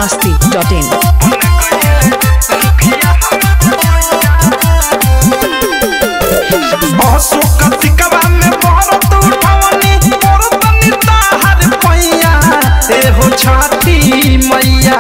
biharmasti.in बसो कतिकवा में बरत उठवनी बरतनी ताहर पैया ए हो छठी मैया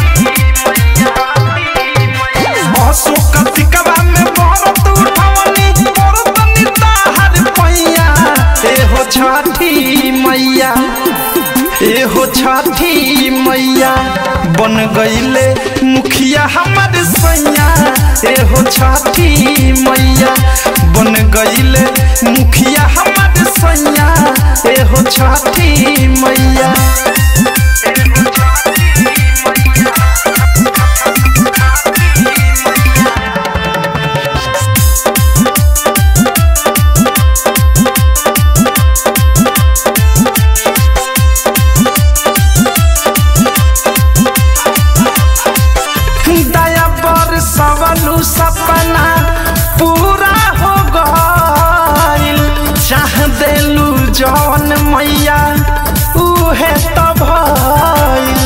बसो कतिकवा में बरत उठवनी बरतनी ताहर पैया ए हो छठी मैया ए हो छठी मैया बन गईले मुखिया हमर सैया ए हो छठी मैया बन गईले मुखिया हमर सैया ए हो छठी मैया दया पर सवलू सपना पूरा हो गइल चाह देलू जवन मैया उहे त भइल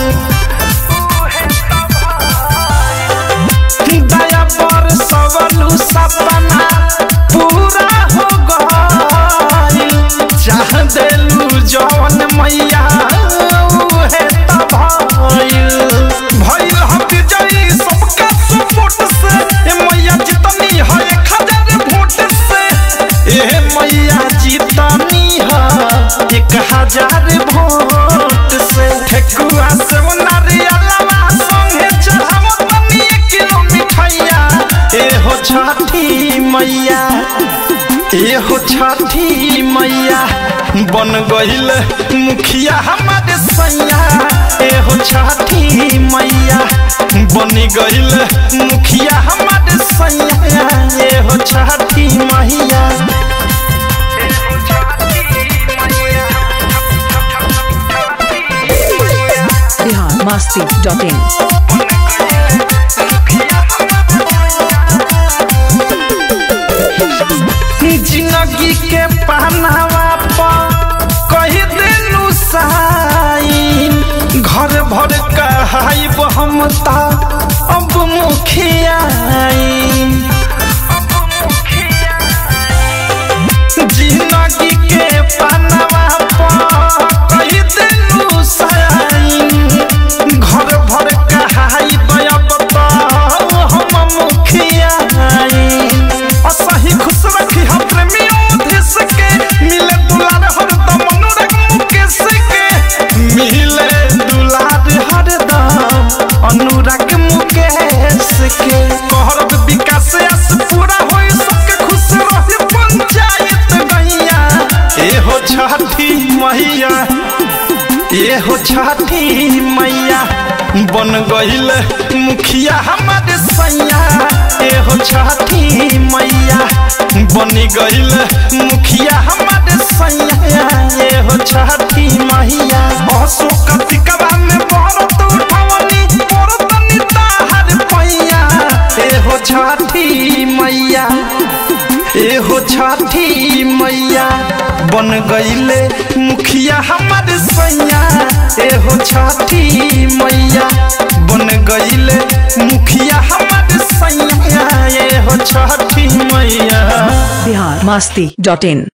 दया पर सवलू सपना पूरा हो गइल चाह देलू जवन मैया उहे त भइल भइल हक जई सबका सपोर्ट से ए मैया जितनी है एक हजार वोट से ए मैया जितनी है एक हजार वोट से ठेकुआ से नारियलवा संगे चढ़ावो तनी एक किलो मिठाइया ए हो छठी मैया ए हो छठी मैया बन गइल मुखिया हमारे सैया ए हो छठी मैया बन गइल मुखिया हमारे सैया ए हो छठी मैया biharmasti.in जिंदगी के पहनावा पर कही दिलू साइन घर भर कहाइब हम ता अब मुखियाई जिंदगी के पहनावा पर कही दिलू साइन घर भर कहाइब अब ता हम मुखियाई असही खुश रखी हम प्रेमियों देश के मिले दुलार हरदम अनुराग मुकेश के मिले दुलार हरदम अनुराग मुकेश के कहरत विकास आस पूरा होई सबके खुश रही पंचायत गैया ए हो छठी मैया ए हो छठी मैया बन गइल मुखिया हमारे सैया ए हो छठी मैया बन गइल मुखिया हमारे सैया ए हो छठी मैया बसो कतिकवा में बरत उठवनी बरतनी ताहर पैया ए हो छठी मैया ए हो छठी मैया बन गईले मुखिया हमारे सैया ए हो छठी मैया बन गईले मुखिया हमारे सैया ए हो छठी मैया biharmasti.in